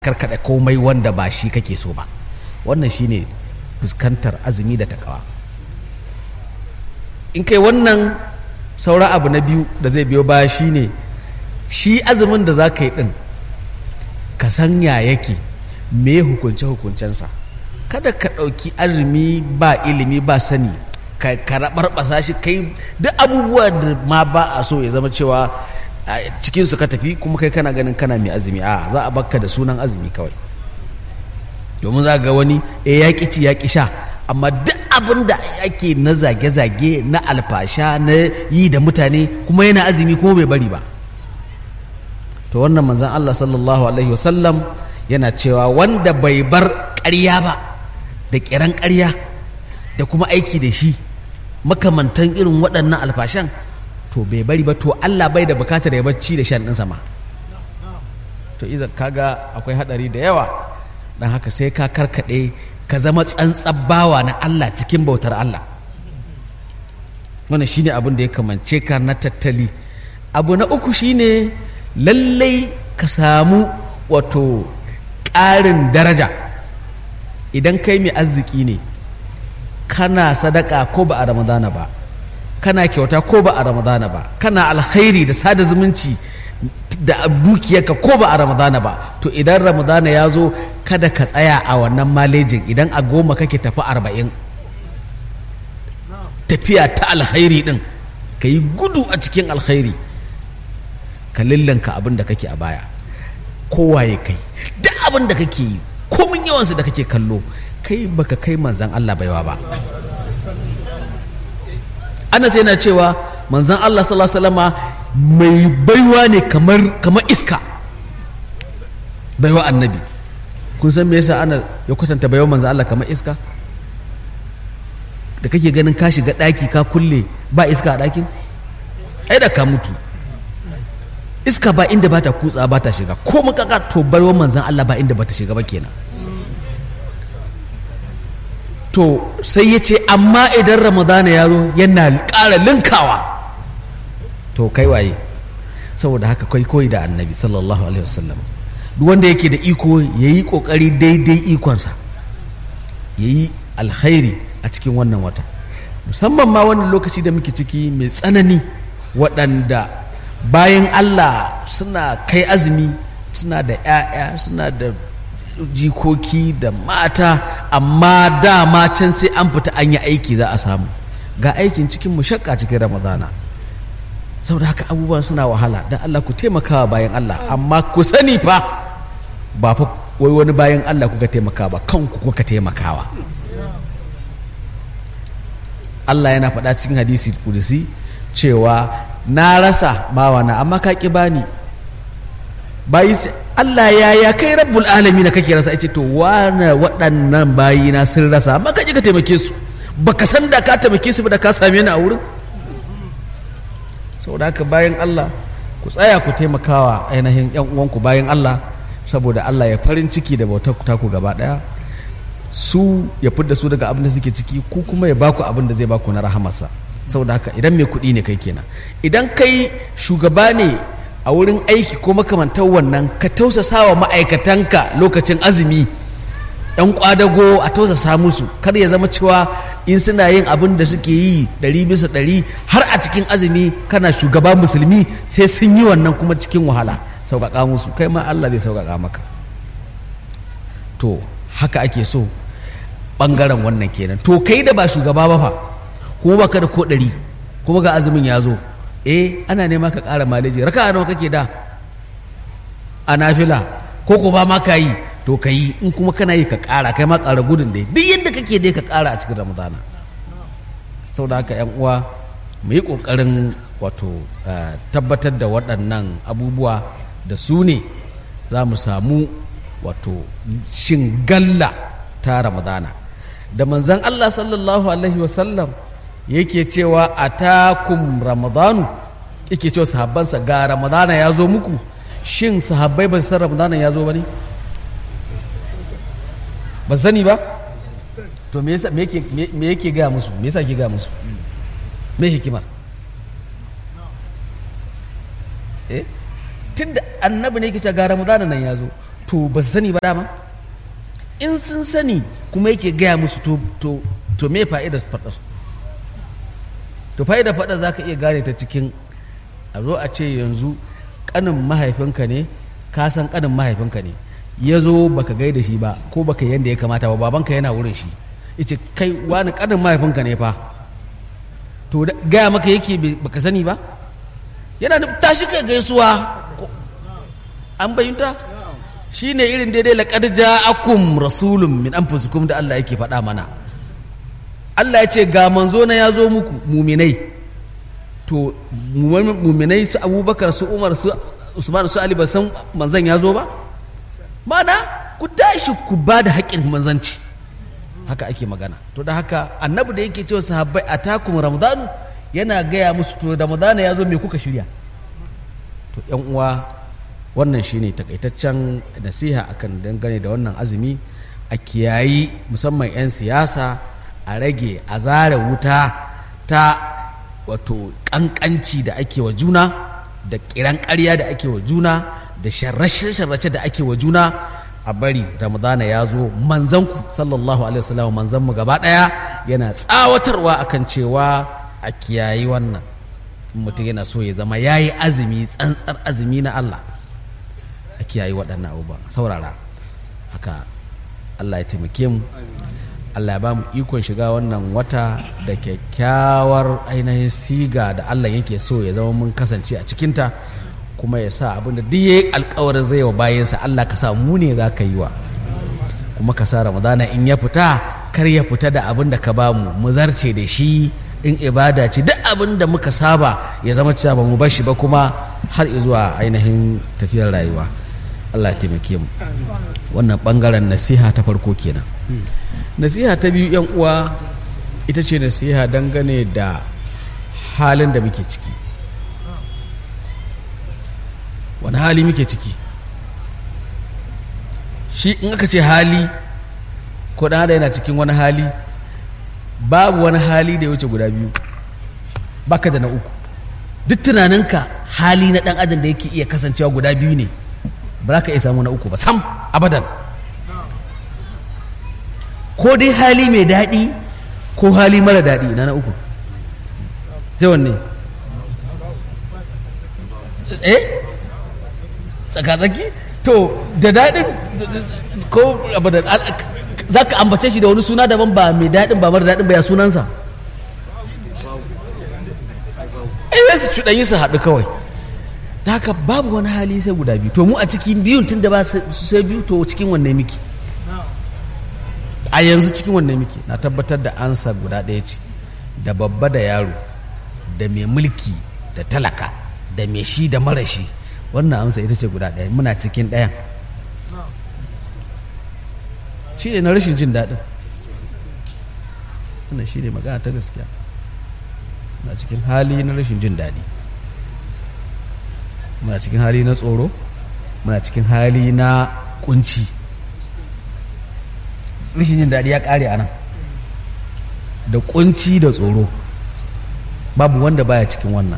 karkada komai wanda ba shi kake so ba wannan shine fuskantar azumi da takawa in kai wannan saura abu na biyu da zai biyo baya shine shi azumin da za ka yi din ka san ya yake me hukunce hukuncensa kada ka ɗauki azumi ba ilimi ba sani ka raɓarɓasa shi kai duk abubuwa da ma ba a so ya zama cewa cikinsu ka tafi kuma kai kana ganin kana mai azumi a za a bakka da sunan azumi kawai domin za ga wani e ya ci ya sha amma duk abin da ake na zage-zage na alfasha na yi da mutane kuma yana azumi kuma bai bari ba to wannan manzan Allah sallallahu alaihi wasallam yana cewa wanda bai bar ƙarya ba da ƙiran ƙarya da kuma aiki da shi makamantan irin waɗannan alfashan to bai bari ba to Allah bai da bukatar ya bacci da shan ɗinsa ma to iza kaga akwai haɗari da yawa don haka sai ka karkaɗe ka zama tsantsan bawa na Allah cikin bautar Allah wannan shine abin da ya kamance ka na tattali abu na uku shine lallai ka samu wato ƙarin daraja idan kai mai arziki ne kana sadaka ko ba a ramadana ba kana kyauta ko ba a ramadana ba kana alkhairi da sada zumunci da dukiyarka ko ba a ramadana ba to idan ramadana ya zo kada ka tsaya a wannan malejin idan a goma kake tafi arba'in tafiya ta alkhairi din ka yi gudu a cikin alkhairi ka lillanka abin da kake a baya kowaye kai duk abin da kake yi komin yawansu da kake kallo kai baka kai manzan Allah baiwa ba anas yana cewa manzan Allah sallallahu alaihi wasallama mai baiwa ne kamar kamar iska baiwa annabi kun san me yasa ana ya kwatanta baiwa manzan Allah kamar iska da kake ganin ka shiga daki ka kulle ba iska a dakin ai da ka mutu iska ba inda ba ta kutsa ba ta shiga ko makaka to baiwa manzan Allah ba inda ba ta shiga ba kenan to sai ya ce amma idan ramadana ya zo yana ƙara linkawa to kai waye saboda haka kai koyi da annabi sallallahu alaihi wasallam duk wanda yake da iko ya yi ƙoƙari daidai ikonsa ya yi alkhairi a cikin wannan wata musamman ma wannan lokaci da muke ciki mai tsanani waɗanda bayan allah suna kai azumi suna da 'ya'ya suna da jikoki da mata amma dama can sai an fita an yi aiki za a samu ga aikin cikin mushakka cikin ramadana saboda haka abubuwan suna wahala don Allah ku taimakawa bayan Allah amma ku sani fa ba fa wai wani bayan Allah kuka taimakawa ba kanku kuka taimakawa Allah yana faɗa cikin hadisi kudusi cewa na rasa bawana amma ka ƙi bani bayi Allah ya ya kai rabbul alami na kake rasa ce to wane waɗannan bayi na sun rasa amma ka ka taimake su baka san da ka taimake su ba da ka same ni a wurin saboda haka bayan Allah ku tsaya ku taimakawa ainihin yan uwanku bayan Allah saboda Allah ya farin ciki da bautar ku taku gaba daya su ya fidda su daga abin da suke ciki ku kuma ya baku abin da zai baku na rahamarsa saboda haka idan mai kuɗi ne kai kenan idan kai shugaba ne a wurin aiki ko makamantar wannan ka tausasa wa ma'aikatanka lokacin azumi yan kwadago a tausasa musu kar ya zama cewa in suna yin abin da suke yi ɗari bisa ɗari har a cikin azumi kana shugaba musulmi sai sun yi wannan kuma cikin wahala sauƙaƙa musu kai ma Allah zai sauƙaƙa maka to haka ake so ɓangaren wannan kenan to kai da ba shugaba ba fa kuma baka da ko ɗari kuma ga azumin ya zo eh ana nema ka ƙara maleji raka nawa kake da a nafila ko ko ba ma ka yi to ka yi in kuma kana yi ka ƙara kai ma ƙara gudun dai duk yadda kake dai ka ƙara a cikin ramadana sau da haka uwa mu yi ƙoƙarin wato tabbatar da waɗannan abubuwa da su ne za mu samu wato shin galla ta ramadana da manzan allah sallallahu alaihi wasallam yake cewa a takum ramadanu yake cewa sahabbansa ga ramadana ya zo muku shin sahabbai ba san ramadana ya zo ba ne ba sani ba to me yake gaya musu me yasa ke gaya musu me hikimar eh tunda annabi ne yake cewa ga ramadana nan ya zo to ba su sani ba dama in sun sani kuma yake gaya musu to to to me fa'idar faɗar to fa'idar faɗar za ka iya gane ta cikin a zo a ce yanzu ƙanin mahaifinka ne ka san ƙanin mahaifinka ne ya zo baka gaida shi ba ko baka yanda ya kamata ba babanka yana wurin shi ice kai wani ƙanin mahaifinka ne fa to da- gaya maka yake bai- baka sani ba yana da tashi kai gaisuwa Ko- an bayyanta shi ne irin daidai laƙar ja'akum rasulun min anfusikum da Allah yake faɗa mana Allah ya ce ga manzo na ya zo muku muminai to mu- muminai su abubakar su umar su usman su ali ba san manzan ya zo ba mana ku tashi ku ba da haƙƙin manzanci haka ake magana to da haka annabi da yake cewa sahabbai a takun ramadanu yana gaya musu to ramadana ya zo me kuka shirya to yan uwa wannan shine takaitaccen nasiha akan dangane da wannan azumi a kiyayi musamman 'yan siyasa a rage a zare wuta ta wato kankanci da ake wa juna da kiran ƙarya da ake wa juna da sharrace-sharrace da ake wa juna a bari ramadana ya zo manzanku sallallahu alaihi wasallam manzanmu gaba ɗaya yana tsawatarwa akan cewa a kiyayi wannan mutum yana so ya zama ya yi azumi tsantsar azumi na Allah a kiyayi waɗannan abubuwa saurara haka Allah ya taimake mu Allah ya ba mu ikon shiga wannan wata da kyakkyawar ainihin siga da Allah yake so ya zama mun kasance a cikinta kuma ya sa abin da duk yayi alkawarin zai wa bayansa Allah ka sa mu ne za ka yi wa kuma ka sa ramadana in ya fita kar ya fita da abin da ka bamu mu zarce da shi in ibada ce duk abin da muka saba ya zama cewa ba mu bar shi ba kuma har zuwa ainihin tafiyar rayuwa Allah ya taimake mu wannan bangaren nasiha ta farko kenan nasiha ta biyu yan uwa ita ce nasiha dangane da halin da muke ciki wani hali muke ciki shi in aka ce hali ko ɗan adam yana cikin wani hali babu wani hali da ya wuce guda biyu baka da na uku duk tunaninka hali na ɗan adam da yake iya kasancewa guda biyu ne ba za ka iya samu na uku ba sam abadan ko dai hali mai daɗi ko hali mara daɗi na na uku zai wanne eh tsakatsaki to da daɗin ko abadan za ka ambace shi da wani suna daban ba mai daɗin ba mara daɗin ba ya sunansa ai su cuɗanyi su haɗu kawai da haka babu wani hali sai guda biyu to mu a cikin biyun tun da ba su sai biyu to cikin wanne miki a yanzu cikin wanne miki na tabbatar da ansa guda ɗaya ce da babba da yaro da mai mulki da talaka da mai shi da mara shi wannan amsa ita ce guda ɗaya muna cikin ɗayan shi ne na rashin jin daɗin wannan shi ne magana ta gaskiya muna cikin hali na rashin jin daɗi muna cikin hali na tsoro muna cikin hali na kunci rashin jin daɗi ya ƙare a nan da kunci da tsoro babu wanda baya cikin wannan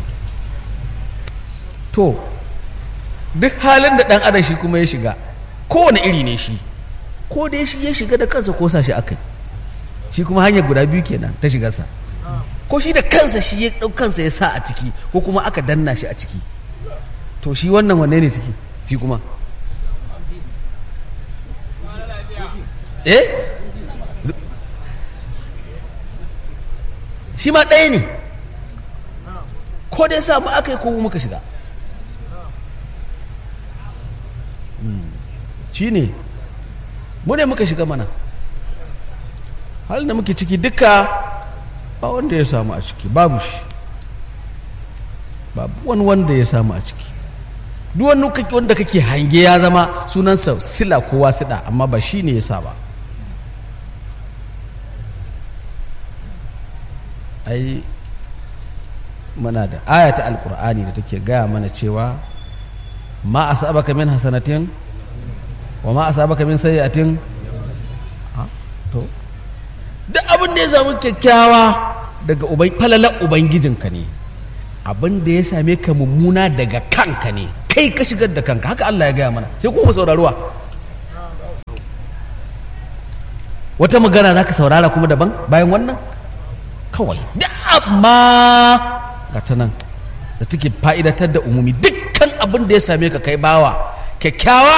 to duk halin da ɗan adam shi kuma ya shiga kowane iri ne shi ko dai shi ya shiga da kansa ko sa shi akai shi kuma hanyar guda biyu kenan ta shigarsa ko shi da kansa shi ya ɗau kansa ya sa a ciki ko kuma aka danna shi a ciki to shi wannan wanne ne ciki shi kuma eh shi ma ɗaya ne ko dai samu aka yi ko muka shiga shi ne mu ne muka shiga mana halin da muke ciki duka ba wanda ya samu a ciki babu shi babu wani wanda ya samu a ciki duk wani wanda kake hange ya zama sunansa sila kowa sida amma ba shi ne ya sa ba ai muna da ayata alkur'ani da take gaya mana cewa ma asabaka min hasanatin wa ma asabaka min sayyi'atin to duk abin da ya samu kyakkyawa daga uban falalar ubangijinka ne abin da ya same ka mummuna daga kanka ne kai ka shigar da kanka haka Allah ya gaya mana sai kuma sauraruwa wata magana za ka saurara kuma daban bayan wannan kawai da amma ga ta nan da take fa'idatar da umumi dukkan abin da ya same ka kai bawa kyakkyawa